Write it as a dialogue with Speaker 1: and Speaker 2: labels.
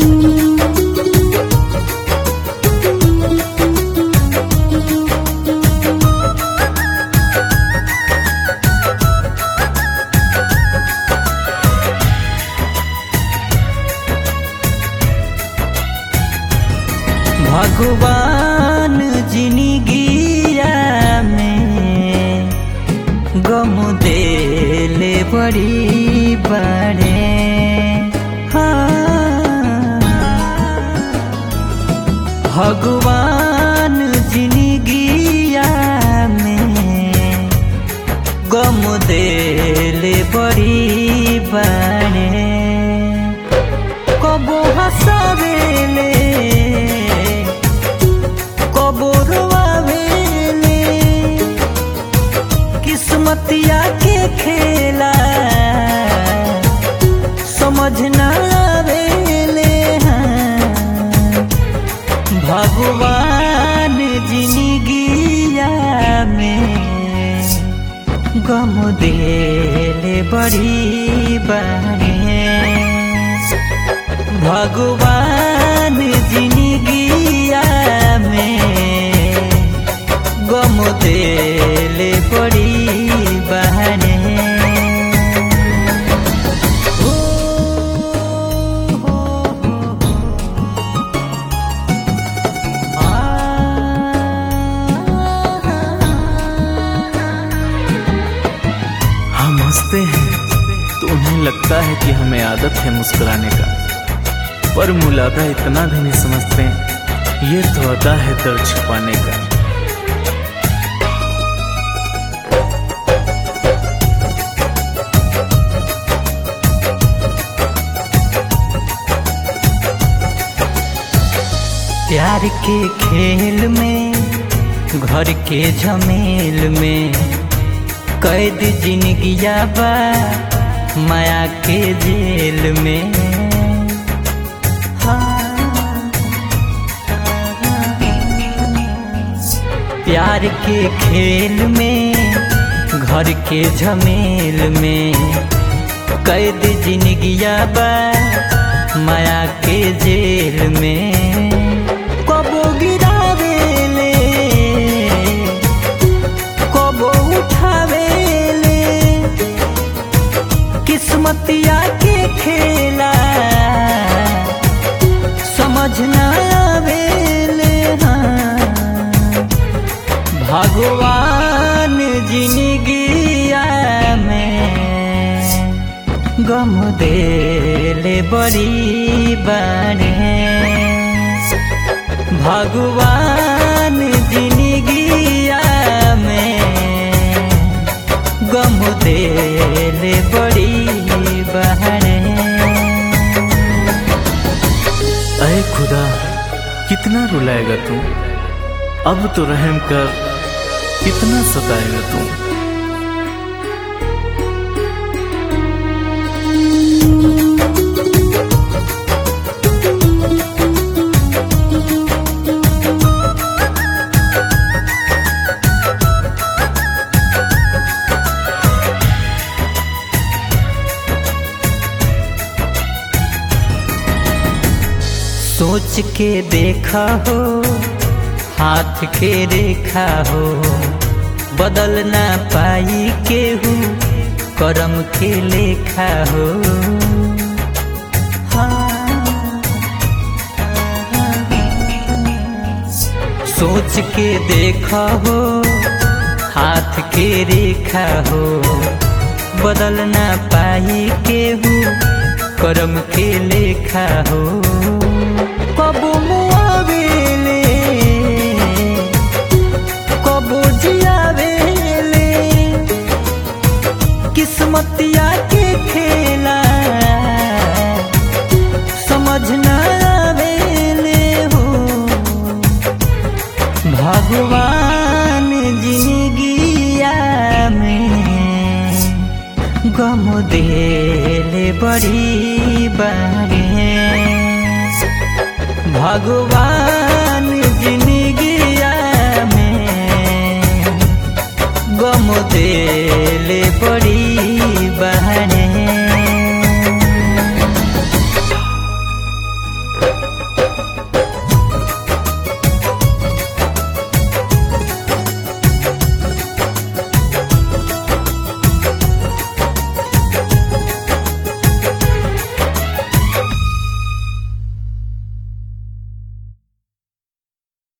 Speaker 1: भगवान जिंदगिया में गम देले बड़ी बड़े हाँ। भगवान जिंदगिया में गम देले बड़ी बड़े कबो हंसावेले कबो रोआवेले किस्मतिया के खेला समझ ना आवेले हाँ। भगवान जिंदगिया में गम देले बड़ी बने भगवान जिंदगिया में गम देले बड़ी बहने हो, हो, हो,
Speaker 2: हम हंसते हैं तो उन्हें लगता है कि हमें आदत है मुस्कुराने का पर मुलादा इतना भी नहीं समझते ये तो अदा है दर्द छुपाने का
Speaker 1: प्यार के खेल में घर के झमेल में कैद जिंदगिया बा माया के जेल में हाँ। प्यार के खेल में घर के झमेल में कैद जिंदगिया बा माया के जेल में कबो गिरावेले कबो उठावेले किस्मतिया के खेला समझ ना आवेले हाँ। भगवान जिंदगिया में गम देले बड़ी बने भगवान जिंदगिया में गम देले बड़ी बहने
Speaker 2: अरे खुदा कितना रुलाएगा तू अब तो रहम कर कितना सताएगा तू
Speaker 1: सोच के देखा हो हाथ के रेखा हो बदल ना पाई केहू करम के लेखा हो हाँ। सोच के देखा हो हाथ के रेखा हो बदल ना पाई केहू करम के लेखा हो कबो मुआवेले कबो जियावेले किस्मतिया के खेला समझ ना आवेले हो भगवान जिंदगिया में गम देले बड़ी बागे भगवान जिंदगिया में गम देले बड़ी